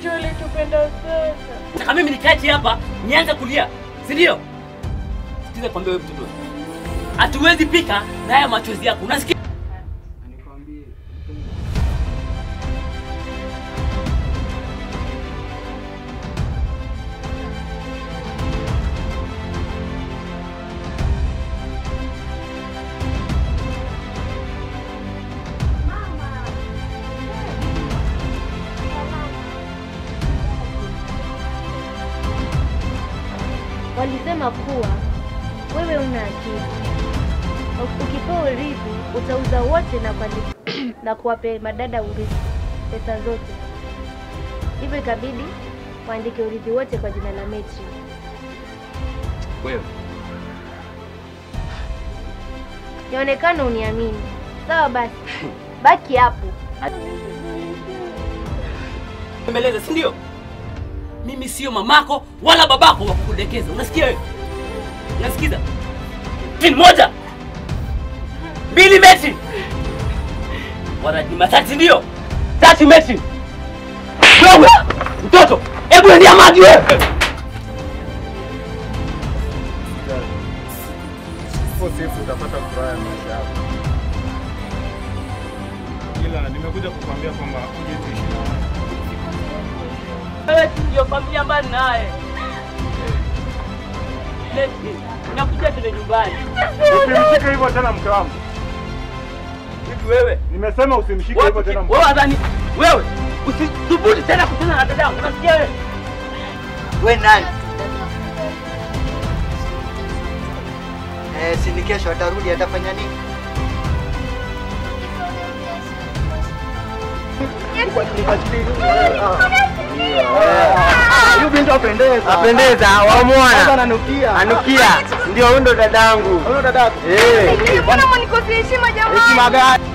Mama alitupenda sana. Nataka mimi nikae hapa nianze kulia, si ndio? Sikiza kwambia wewe mtoto. Hatuwezi pika na haya machozi yako. Unasikia? Walisema kuwa wewe una akili, ukipewa urithi utauza wote na kuandi- na kuwape madada urithi pesa zote. Hivyo ikabidi waandike urithi wote kwa jina la Metri. Wewe. Yaonekana uniamini. Sawa basi, baki hapo. Mbeleza, si ndio? Mimi sio mamako wala babako wa kukudekeza. Unasikia wewe? Unasikiza? Tin moja. Mbili meti. Wanaji matatu ndio? Tatu meti. Wewe mtoto, hebu ndia maji wewe. Uko safe, utapata furaha ya maisha yako. Ila nimekuja kukwambia kwamba uje tuishi na wewe. Wewe tu ndio familia mbali naye. Leti, nakuja tena nyumbani. Usimshike hivyo tena mke wangu. Hivi wewe, Nimesema usimshike hivyo tena mke wewe wangu. adhani wewe usithubutu tena kutana na dadangu. Unasikia wewe? We nani? Eh, si ni kesho atarudi atafanya nini? Huyu binti apendeza. Apendeza, wamwona. Sasa ananukia. Anukia. Ndio huyo ndo dadangu. Huyo dadako. Eh. Mbona mnikosea heshima jamani? Heshima gani?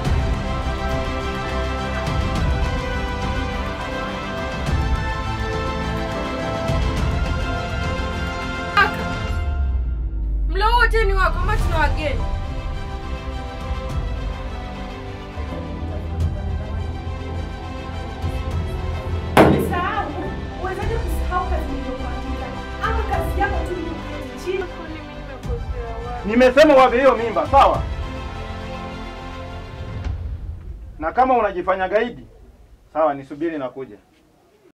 Mlo wote ni wako, ama tuna wageni? Umesahau? Uwezaje kusahau kazi niliyokuandika? Ama kazi yako tu iliyoketi chini? Kwani mimi nimekosea wapi? Nimesema wape hiyo mimba, sawa? Na kama unajifanya gaidi, sawa, nisubiri na kuja.